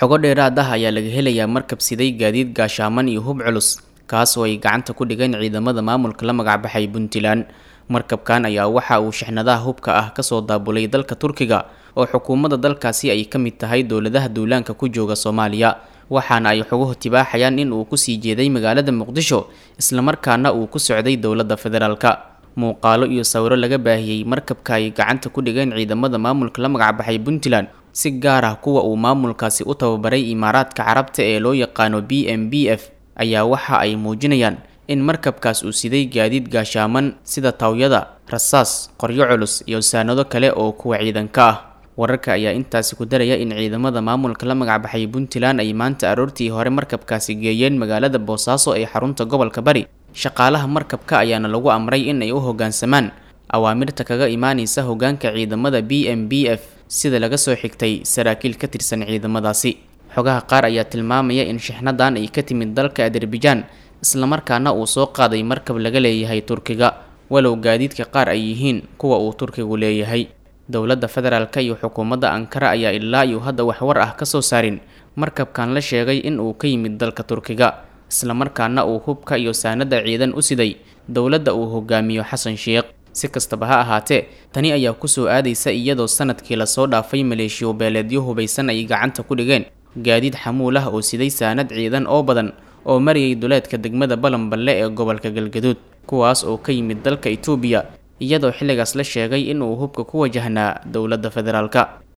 xogo dheeraad ah ayaa laga helayaa markab siday gaadiid gaashaaman iyo hub culus kaas oo ay gacanta ku dhigeen ciidamada maamulka la magacbaxay puntland markabkan ayaa waxa uu shixnadaha hubka ah kasoo daabulay dalka turkiga oo xukuumadda dalkaasi ay ka mid tahay dowladaha duulaanka ku jooga soomaaliya waxaana ay xoguhu tibaaxayaan in uu kusii jeeday magaalada muqdisho islamarkaana uu ku socday dowladda federaalka muuqaalo iyo sawiro laga baahiyey markabka ay gacanta ku dhigeen ciidamada maamulka la magacbaxay puntland si gaar ah kuwa uu maamulkaasi u tababaray imaaraadka carabta ee loo yaqaano b m b f ayaa waxa ay muujinayaan in markabkaas uu siday gaadiid gaashaaman sida tawyada rasaas qoryo culus iyo saanado kale oo kuwa ciidanka ah wararka ayaa intaasi ku daraya in ciidamada maamulka la magacbaxay puntland ay maanta aroortii hore markabkaasi geeyeen magaalada boosaaso ee xarunta gobolka bari shaqaalaha markabka ayaana lagu amray in ay u hoggaansamaan awaamirta kaga imaanaysa hoggaanka ciidamada b m b f sida laga soo xigtay saraakiil ka tirsan ciidamadaasi xogaha qaar ayaa tilmaamaya in shixnadan ay ka timid dalka azerbaijan islamarkaana uu soo qaaday markab laga leeyahay turkiga walow gaadiidka qaar ay yihiin kuwa uu turkigu leeyahay dowladda federaalka iyo xukuumadda ankara ayaa ilaa iyo hadda waxwar ah kasoo saarin markabkan la sheegay in uu ka yimid dalka turkiga islamarkaana uu hubka iyo saanada ciidan u siday dowladda uu hogaamiyo xasan sheekh si kastaba ha ahaatee tani ayaa kusoo aadaysa iyadoo sanadkii lasoo dhaafay maleeshiyo beeleedyo hubaysan ay gacanta ku dhigeen gaadiid xamuul ah oo siday saanad ciidan oo badan oo marayay duleedka degmada balanballe ee gobolka galgaduud kuwaas oo ka yimid dalka itoobiya iyadoo xilligaas la sheegay in uu hubka ku wajahnaa dowladda federaalka